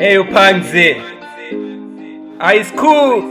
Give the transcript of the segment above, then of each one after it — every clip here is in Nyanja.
eyo panze high school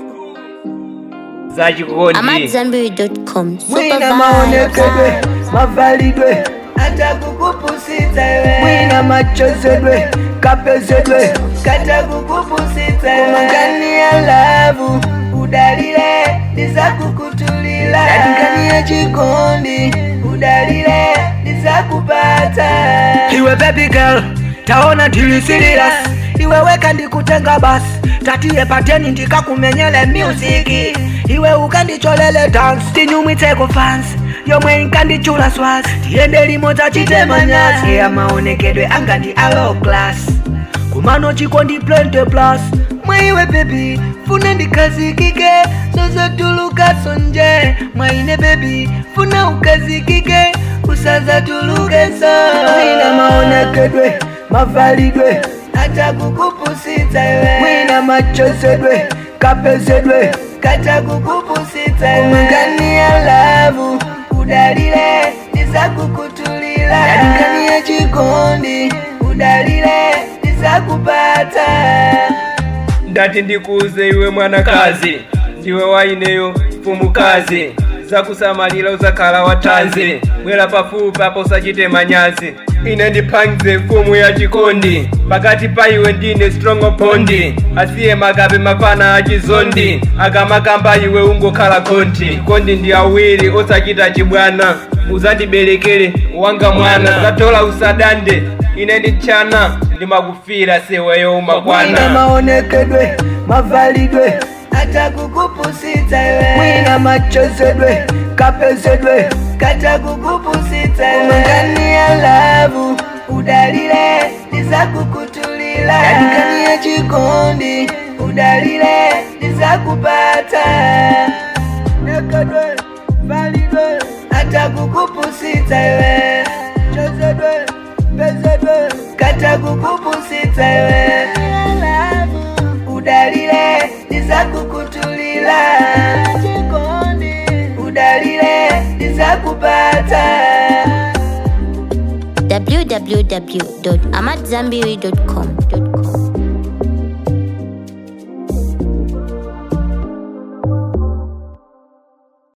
za chikondi amadzambiri.com mwina maonekedwe mavalidwe hata kukupusita iwe mwina machozedwe kapezedwe kata kukupusita iwe umangani ya lavu udalile niza kukutulila yatikani ya chikondi udalile niza kupata iwe baby girl taona tili serious iwe weka ndikutenga basi tatiye pateni ndikakumenyele musiki iwe ukandicholele dance tinyumwitseko fans yomwe inkandichula swasi tiyende limodzi chitemanyasi eya maonekedwe anga ndi alo class kumano chikondi plente plus mwaiwe bebi funa ndikazikike zozatuluka sonje mwaine bebi funa ukazikike usazatulukeso mwina maonekedwe mavalidwe hata kukupusita iwe mwina machozedwe kapezedwe kata kukupusita iwe umangani ya lavu udalile niza kukutulila yatikani ya chikondi udalile niza kupata ndati ndikuuze iwe mwanakazi ndiwe waineyo mfumukazi zakusamalira uzakhala watanzi bwera pafupi apo usachite manyazi ine ndiphangize mfumu ya chikondi pakati pa iwe ndine strong bondi asiye makabe mafana achizondi akamakamba iwe ungokhala konti kondi ndi awiri osachita chibwana uzandiberekere wanga mwana zatola usadande ine ndichana ndimakufira seweyo mwina umakwana maonekedwe mavalidwe hata kukupusita iwe mwina machozedwe kapezedwe kata kukupusita iwe umangani ya lavu udalile niza kukutulila yatikani ya chikondi udalile niza kupata nekedwe validwe hata kukupusita iwe chozedwe pezedwe kata kukupusita iwe udalile niza kukutulila udalile niza kupata www.amadzambiri.com